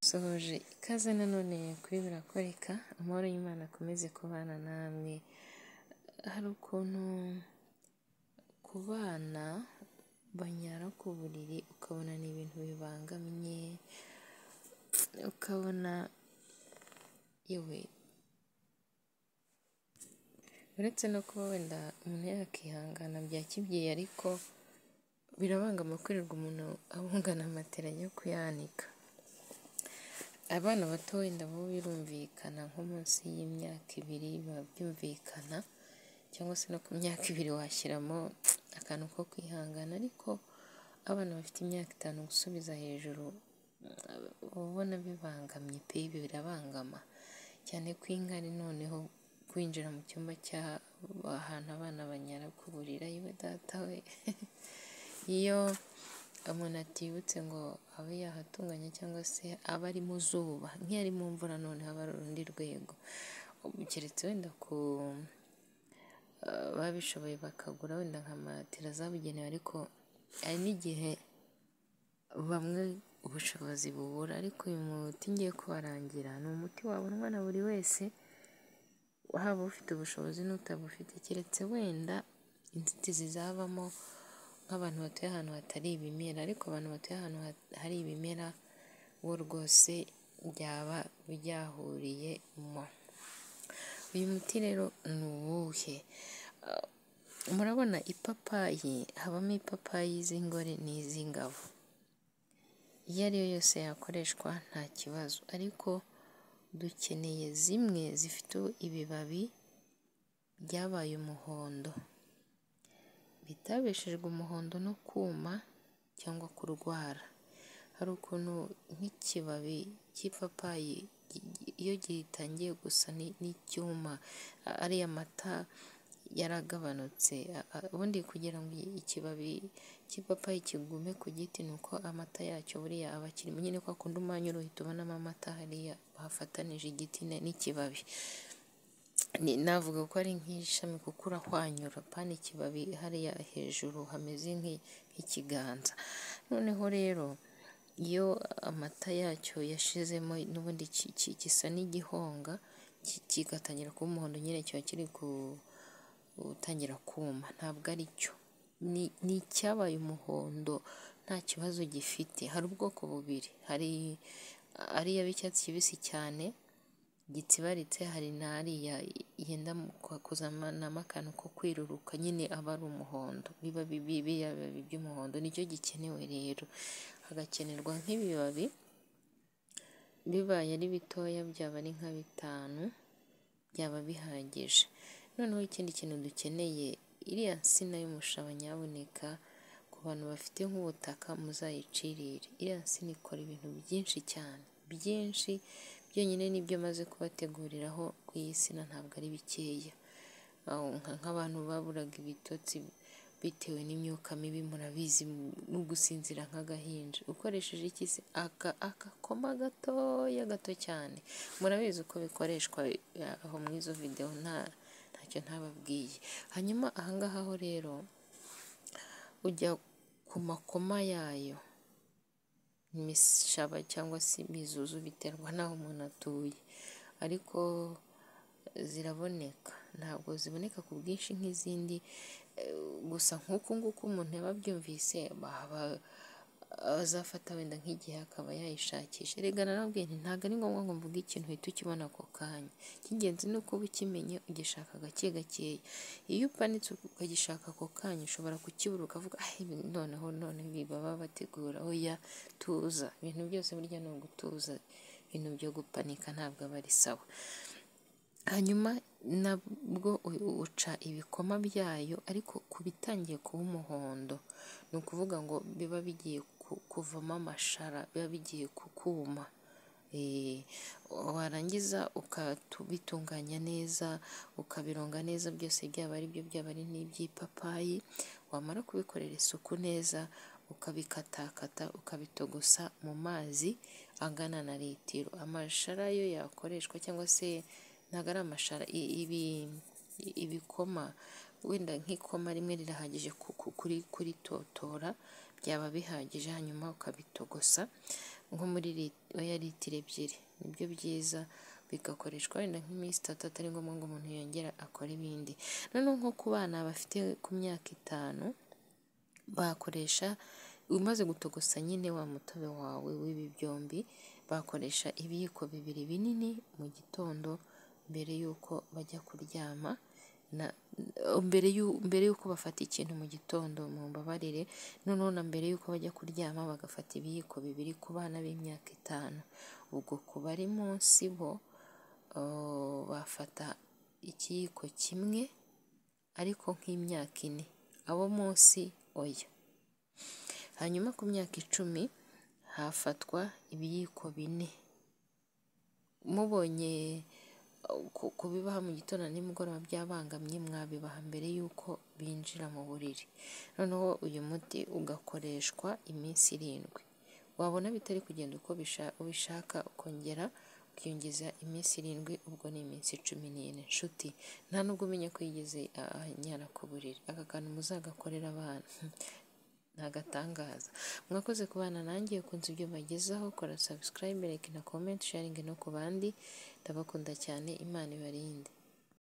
Nsohoje ikaze nanone kuri Birakoreka, amahoro y'Imana akomeze kubana namwe, hari ukuntu ku bana banyara ku buriri ukabona ni ibintu bibangamye, ukabona yewe uretse no kuba wenda umuntu yakihangana bya kibyeyi ariko birabangama kwirirwa umuntu abungana matera yo kuyanika. Abana bato wenda bo birumvikana nko munsi y'imyaka ibiri biba byumvikana cyangwa se no ku myaka ibiri washyiramo akantu ko kwihangana ariko abana bafite imyaka itanu gusubiza hejuru uba ubona bibangamye pe ibyo birabangama cyane ko inkari noneho kwinjira mu cyumba cy'ahantu abana banyara ku buriri yewe data we iyo umuntu atibutse ngo abe yahatunganya cyangwa se abe ari mu zuba nk'iyo ari mu mvura noneho aba ari urundi rwego keretse wenda ku babishoboye bakagura wenda nka matera zabugenewe ariko hari n'igihe bamwe ubushobozi bubura ariko uyu muti ngiye kubarangira ni umuti wabonwa na buri wese haba ufite ubushobozi n'utabufite keretse wenda inzitizi zabamo nk'abantu batuye ahantu hatari ibimera ariko abantu batuye ahantu hari ibimera bo rwose byaba byahuriyemo. Uyu muti rero ni uwuhe? Murabona ipapayi habamo ipapayi z'ingore n'iz'ingabo, iyo ari yo yose yakoreshwa nta kibazo ariko dukeneye zimwe zifite ibibabi byabaye umuhondo bitabeshejwe umuhondo no kuma cyangwa kurwara, hari ukuntu nk'ikibabi cy'ipapayi iyo gitangiye gusa n'icyuma ariya mata yaragabanutse ubundi kugira ngo ikibabi cy'ipapayi kigume ku giti ni uko amata yacyo buriya aba akirimo nyine kwa kundi umwanya uhita ubonamo amata hariya bafatanije igiti n'ikibabi, navuga ko ari nk'ishami kuko urahwanyura apana ikibabi hariya hejuru hameze nk'ikiganza, noneho rero iyo amata yacyo yashizemo n'ubundi gisa n'igihonga kigatangira kuba umuhondo nyine kiba kiri gutangira kuma ntabwo ari cyo, ni icyabaye umuhondo nta kibazo gifite, hari ubwoko bubiri hari ariya b'icyatsi kibisi cyane gitsibaritse hari n'ariya yenda kuzanamo akantu ko kwiruruka nyine aba ari umuhondo, biba biriya bibabi by'umuhondo nicyo gikenewe rero, hagakenerwa nk'ibibabi bibaye ari bitoya byaba ari nka bitanu byaba bihagije, noneho ikindi kintu dukeneye iriya nsina y'umushaba nyabuneka ku bantu bafite nk'ubutaka muzayicirire, iriya nsina ikora ibintu byinshi cyane byinshi byonyine n'ibyo maze kubateguriraho ku iyi sina ntabwo ari bikeya, nk'abantu baburaga ibitotsi bitewe n'imyuka mibi murabizi no gusinzira nk'agahinja ukoresheje iki se? Agakoma gatoya gato cyane murabizi uko bikoreshwa aho muri izo videwo ntacyo ntababwiye, hanyuma aha ngaha ho rero ujya ku makoma yayo imishaba cyangwa se imizuzu biterwa n'aho umuntu atuye ariko ziraboneka ntabwo ziboneka ku bwinshi nk'izindi gusa nk'uku nguku umuntu yaba abyumvise azafata wenda nk'igihe akaba yayishakisha, erega narababwiye nti ntabwo ari ngombwa ngo mvuge ikintu uhita ukibona ako kanya, icy'ingenzi ni uko uba ukimenye ugishaka gake gakeya, iyo upanitse ukagishaka ako kanya ushobora kukibura ukavuga noneho none ibi baba bategura oya tuza, ibintu byose burya ni ugutuza ibintu byo gupanika ntabwo aba ari sawa, hanyuma nabwo uca ibikoma byayo ariko ku bitangiye kuba umuhondo ni ukuvuga ngo biba bigiye kuvamo amashara biba bigiye kuma, warangiza ukabitunganya neza ukabironga neza byose byaba ari byo byaba ari n'iby'ipapayi, wamara kubikorera isuku neza ukabikatakata ukabitogosa mu mazi angana na litiro, amashara yo yakoreshwa cyangwa se ntabwo ari amashara ibikoma wenda nk'ikoma rimwe rirahagije kuritotora byaba bihagije hanyuma ukabitogosa nko muri oya litiro ebyiri nibyo byiza bigakoreshwa wenda nk'iminsi itatu atari ngombwa ngo umuntu yongera akore ibindi noneho nko ku bana bafite ku myaka itanu bakoresha umaze gutogosa nyine wa mutobe wawe w'ibi byombi bakoresha ibiyiko bibiri binini mu gitondo mbere y'uko bajya kuryama mbere mbere y'uko bafata ikintu mu gitondo mu mbabarire noneho na mbere y'uko bajya kuryama bagafata ibiyiko bibiri ku bana b'imyaka itanu ubwo ku bari munsi bo bafata ikiyiko kimwe ariko nk'imyaka ine abo munsi oya hanyuma ku myaka icumi hafatwa ibiyiko bine mubonye kubibaha mu gitondo nimugoroba byabangamye mwabibaha mbere y'uko binjira mu buriri noneho uyu muti ugakoreshwa iminsi irindwi wabona bitari kugenda uko ubishaka ukongera ukiyongeza iminsi irindwi ubwo ni iminsi cumi n'ine nshuti nta nubwo umenya ko yigeze anyara ku buriri aka kantu muzagakorera abana ni agatangaza mwakoze ku bana nanjye ukunze ibyo bagezaho kora sabusikarayibe reka na komenti sharingi no ku bandi ndabakunda cyane imana ibarinde